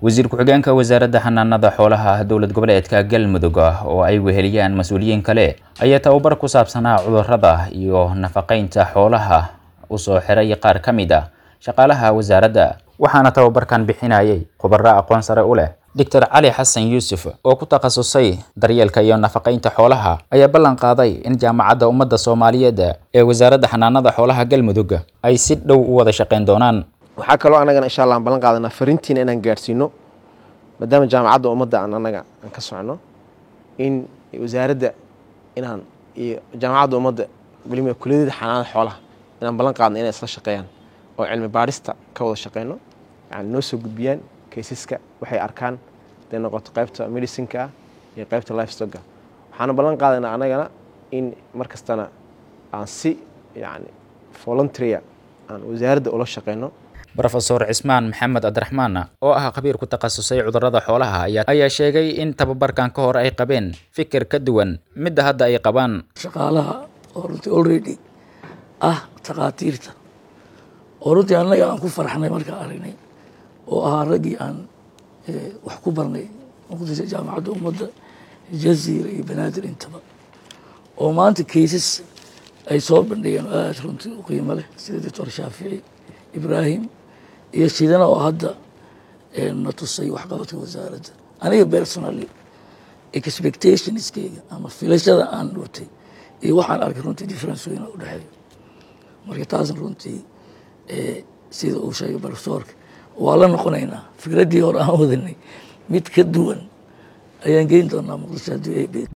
wasiir ku-xigeenka wasaaradda xanaanada xoolaha dowlad goboleedka galmudug oo ay weheliyaan mas-uuliyiin kale ayaa tababar ku saabsanaa cudurrada iyo nafaqeynta xoolaha usoo xiray qaar ka mid a shaqaalaha wasaaradda waxaana tababarkan bixinayay khubaro aqoon sare u leh doctor cali xasan yuusuf oo ku takhasusay daryeelka iyo nafaqeynta xoolaha ayaa ballan qaaday in jaamacadda ummadda soomaaliyeed ee wasaaradda xanaanada xoolaha galmudug ay si dhow u wada shaqeyn doonaan waxaa kaloo anagana insha allah aan ballan qaadanaa fariintiina inaan gaadhsiino maadaama jaamacadda ummadda aan anaga aan ka socno in wasaaradda inaan iyo jaamacadda ummadda weliba kuliyadda xanaanada xoolaha inaan ballan qaadno inay isla shaqeeyaan oo cilmi baarista ka wada shaqeyno yani noo soo gudbiyaan kaysaska waxay arkaan haday noqoto qaybta medicinka ah iyo qaybta lifestocka waxaana ballan qaadanaa anagana in mar kastana aan si yani voluntaria aan wasaaradda ula shaqeyno rofesor cismaan maxamed cabdiraxmaan oo ah khabiir ku takhasusay cudurrada xoolaha ayaa sheegay in tababarkan ka hor ay qabeen fikir ka duwan midda hadda ay qabaan shaqaalaha oo runtii already ah takhaatiirta oo runtii annaga aan ku farxnay markaan aragnay oo ahaa raggii aan wax ku barnay muqdisho jaamacadda ummadda jaziira iyo banaadir intaba oo maanta kaysas ay soo bandhigeen oo aada runtii u qiimo leh sida doctor shaafici ibraahim iyo shidana oo hadda na tusay waxqabadka wasaaradda aniga personally expectationskeyga ama filashada aan dhutay iyo waxaan arkay runtii difference weyna u dhexeeyo marka taasna runtii sida uu sheegay profesorka waa la noqonaynaa fikraddii hore aan wadanay mid ka duwan ayaan geyn doonaa muqdisho haddii ay